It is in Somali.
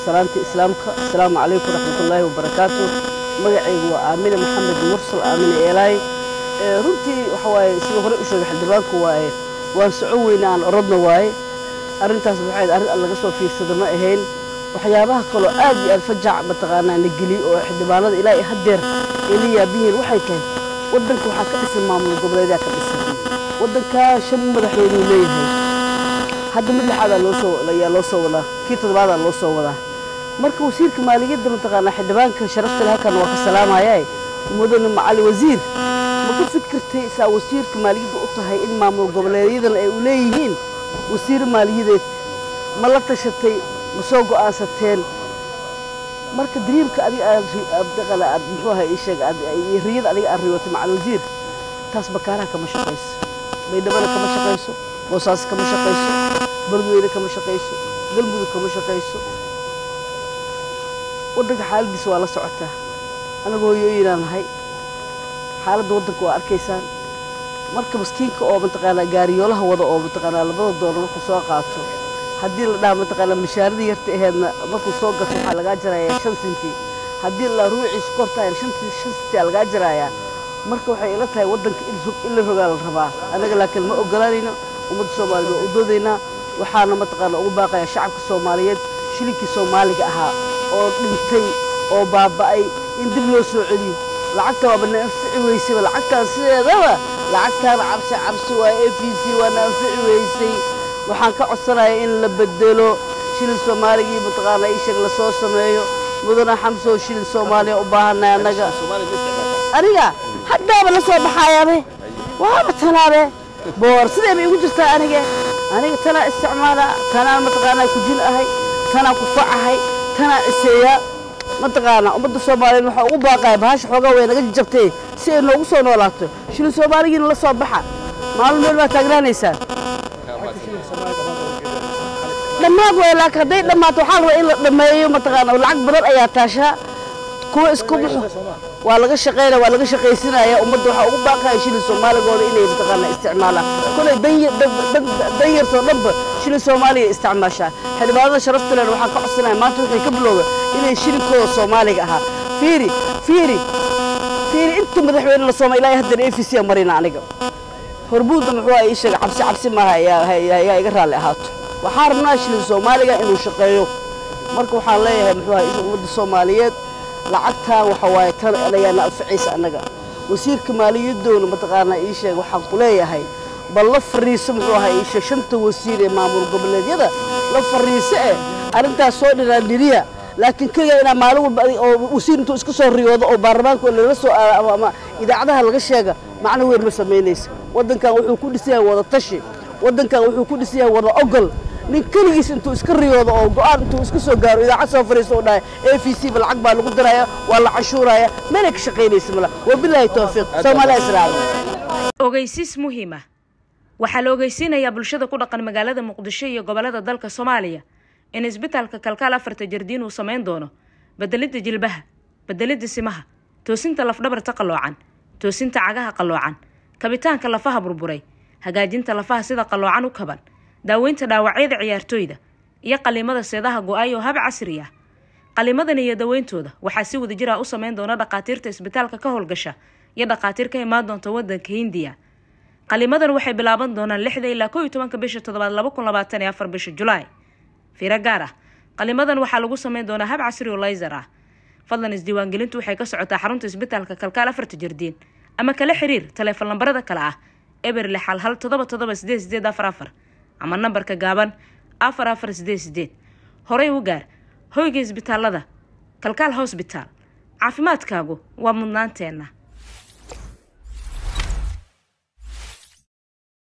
salaanta islaamka asalaamu calaykum waraxmatullaahi wabarakaatu magacaygu waa aamine maxamed mursal aamine eelaay runtii waxa waaye sida hore u sheegay xildhibaanku waaye waan socon weyne aan orodna waaye arrintaas waxay arrin aan laga soo fiirsada ma ahayn waxyaabaha kaloo aad iyo aad fajac mataqaanaa na geliy oo xildhibaanada ilaa iyo haddeer ay la yaabihiin waxay tahay waddanka waxaa ka dhisan maamul goboleedaa ka dhisan waddankaa shan madaxweynuu leeyahay hadda mid lixaadaa loo soo ayaa loo soo wadaa kii toddobaadaa loo soo wadaa marka wasiirka maaliyadda mataqaanaa xildhibaanka sharafta leh halkan waa ka salaamayaa mudane macali wasiir ma ka fikirtay saa wasiirka maaliyadda u tahay in maamul goboleedyadan ay u leeyihiin wasiir maaliyadeed ma la tashatay ma soo go'aansateen marka dariimka adiga aad aad muxuu ahaa ii sheeg riyada adiga aad riyootay macal wasiir taas bakaaraha kama shaqayso baydhabana kama shaqayso boosaaso kama shaqayso bardweyne kama shaqayso galmudug kama shaqayso waddanka xaaladiisa waa la socotaa anagu hooyooyinaan nahay xaaladda waddanka waa arkaysaan marka maskiinka oo mataqaanaa gaariyoolaha wada oo mataqaanaa labada doolar markuu soo qaato haddii la dhaha mataqaanaa mashaaradii yarta aheedna markuu soo gato waxaa lagaa jarayaa shan sinti haddii la ruuciisu kortahay shan sinti aa lagaa jarayaa marka waxay ila tahay waddanka in la rogaa la rabaa annaga laakiin ma ogolaanayno ummadda soomaaliya waa u doodaynaa waxaana mataqaanaa ugu baaqayaa shacabka soomaaliyeed shilinkii soomaaliga ahaa oo dhintay oo baaba'ay in dib loo soo celiyo lacagta waaba na anfici weysayba lacagtaan sideedaba lacagtaan cabsi cabsi waa a v c waa na anfici weysay waxaan ka codsanayaa in la bedelo shilin soomaaligii mataqaanaa ii sheeg lasoo sameeyo mudana xamsoo shilin soomaaliya u baahanay annaga aniga haddaaba la soo baxayaabe waaba tanaabe boor sidee bay igu jirtaa aniga aniga tanaa isticmaala tanaa mataqaanaa kujin ahay tanaa kufacahay tanaa ciseeyaa mataqaanaa ummadda soomaaliyeed waxaa ugu baaqaya bahasha xoogaa way naga jabtay si ay noogu soo noolaato shilin soomaaligiina la soo baxa maalin meel baa taagnaanaysaa dhammaad way laakiin hadday dhammaato waxaa rabaa in la dhammeeyo mataqaanaa lacag badan ayaa taashaa kuwa isku baxo waa laga shaqaynaya waa laga shaqaysinaya ummadda waxaa ugu baaqaya shilin soomaaligooda inay mataqaanaa isticmaalaan kolay dan yartoo dhanba shilin soomaaliya isticmaashaa xildhibaanada sharafta leh waxaan ka codsanaya maanta waxay ka bilowda inay shilinkooda soomaaliga ahaa fiiri fiiri fiiri inta madaxweyne la sooma ilaa haddana a v c marina aniga horbuudda muxuu ii sheega cabsi cabsi maaha yaa iga raalli ahaato waxaan rabnaa shilin soomaaliga inuu shaqeeyo marka waxaan leeyahay muxuu ahaa ummadda soomaaliyeed lacagtaa waxa waaye tan ayaana anficaysa annaga wasiirka maaliyadoona mataqaanaa ii sheeg waxaan ku leeyahay bal la fariiso muxuu ahaa ii sheeg shanta wasiir ee maamul goboleedyada la fariiso eh arrintaas soo dhiraandhiriya laakiin keliya inaa maalin walba oo wasiir intuu iska soo riyoodo oo baarlamaanka lala soo ama idaacadaha laga sheega macno weyn ma samaynaysa waddankan wuxuu ku dhisan yahay wada tashi waddankan wuxuu ku dhisan yahay wada ogol nin keligiis intuu iska riyoodo oo go-aan intuu iska soo gaaro idaacad soo fariisto oo dhahay a v c ba lacag baa lagu daraya waa la canshuuraya meelay ka shaqaynaysa mala wabilaahi towfiiq soomaaliya israaciil ogeysiis muhiima waxaa la ogeysiinayaa bulshada ku dhaqan magaalada muqdisho iyo gobolada dalka soomaaliya in isbitaalka kalkaal afarta jardiin uu samayn doono bedelidda jilbaha bedelidda simaha toosinta lafdhabarta qalloocan toosinta cagaha qalloocan kabitaanka lafaha burburay hagaajinta lafaha sida qalloocan u kaban daaweynta dhaawacyada ciyaartooyda iyo qaliimada seedaha go-ay oo hab casri ah qaliimadan iyo daweyntooda waxaa si wadajir ah u sameyn doona dhakhaatiirta isbitaalka ka howlgasha iyo dhakhaatiir ka imaan doonta wadanka hindiya qaliimadan waxay bilaaban doonaan lixda ilaa koo iyo tobanka bisha toddobaad laba kun labaatan iyo afar bisha julaay fiiro gaar ah qaliimadan waxaa lagu sameyn doonaa hab casri oo layser ah fadlan isdiiwaangelintu waxay ka socotaa xarunta isbitaalka kalkaal afarta jardiin ama kala xiriir taleefon lambarada kale ah eber lix hal hal todoba todoba sideed sideed afar afar ama nambarka gaaban afar afar sideed sideed horey u gaar hoyga isbitaalada kalkaal hosbitaal caafimaadkaagu waa mudnaanteenna